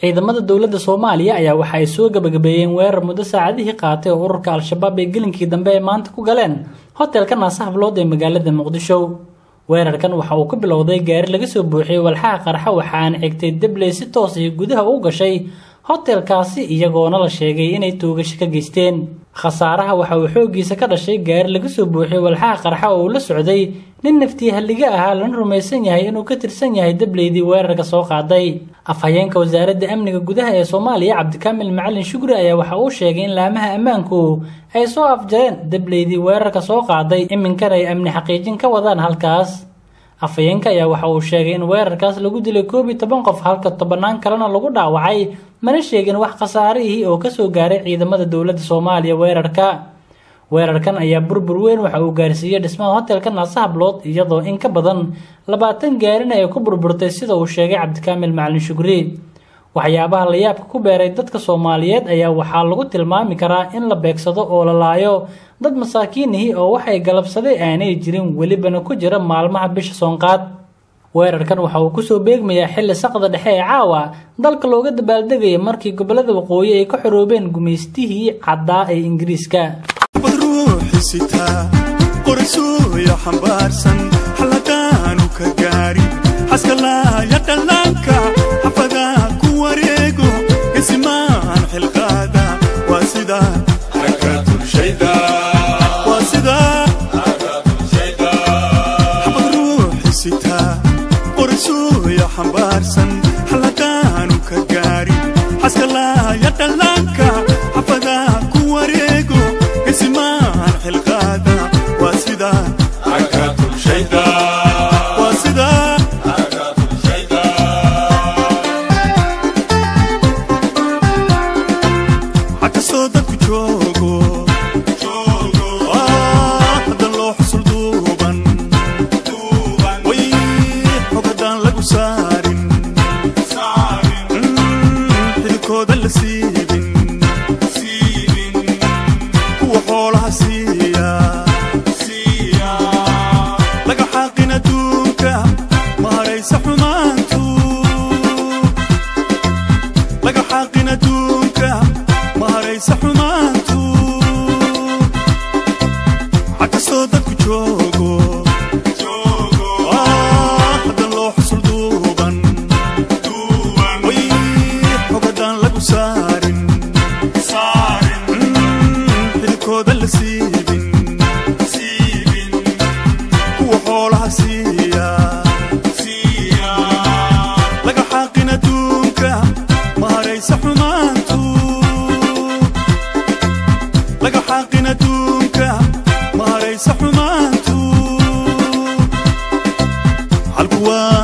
ciidamada dowladda soomaaliya ayaa waxa ay soo gabagabeeyeen weerar muddo saacadihii qaatay oo ururka al-shabaab ay gelinkii dambe ee maanta ku galeen hotelka naasahaflood ee magaalada muqdisho weerarkan waxa uu ku bilowday gaari laga soo buuxiyey walxaha qarxa waxaana xigtay debley si toos iyo gudaha u gashay hotelkaasi iyagoona la sheegay inay toogasho ka geysteen khasaaraha waxa uu xooggiisa ka dhashay gaari laga soo buuxiyey walxaha qarxa oo uu la socday nin naftii halliga ahaa lana rumaysan yahay inuu ka tirsan yahay debleydii weerarka soo qaaday afhayeenka wasaaradda amniga gudaha ee soomaaliya cabdikaamil macalin shugri ayaa waxa uu sheegay in laamaha ammaanku ay soo afjareen debleydii weerarka soo qaaday iminkana ay amni xaqiijin ka wadaan halkaas afhayeenka ayaa waxa uu sheegay in weerarkaas lagu dilay koob iyo toban qof halka tobannaan kalena lagu dhaawacay mana sheegin wax khasaarihii oo kasoo gaaray ciidamada dowladda soomaaliya weerarka weerarkan ayaa burbur weyn waxa uu gaarsiiyey dhismaha hotelka naasahablood iyadoo in ka badan labaatan gaarina ay ku burburtay sida uu sheegay cabdikaamil macalin shugri waxyaabaha la yaabka ku beeray dadka soomaaliyeed ayaa waxaa lagu tilmaami karaa in la beegsado oo la laayo dad masaakiinihii oo waxay galabsaday aanay jirin welibana ku jira maalmaha bisha soonqaad weerarkan waxa uu kusoo beegmayaa xilli saqda dhexe ee caawa dalka looga dabaaldegaya markii gobolada waqooyi ay ka xoroobeen gumaystihii caddaa ee ingiriiska qorasuuyo xambaarsan xalladaanu ka gaarin xaskalaaya dhallaanka xafadaa ku wareego gesimaan xilqaada waa sida waa sida xabad ruuxi sitaa qorasuuyo xambaarsan xalladaanu ka gaarin xaskalaaya dhallaanka xafadaa ku wareego gesimaan xilqaada waa sida waa sida xakastoo dadku joogo hadan loo xusul duuban way xog haddaan lagu saarin xidikooda la siibin kuwa xoolaha siiya laga xaaqin adduunka ma haraysa xumaantu laga xaaqin adduunka ma haraysa xumaantu xakastoo dadku joogo hadan loo xusul duuban way xog haddaan lagu saarin xidikooda la siibin kuwa xoolaha siiya laga xaaqin adduunka ma haraysa xumaantu laga xaaqin adduunka ma haraysa xumaantu halku waa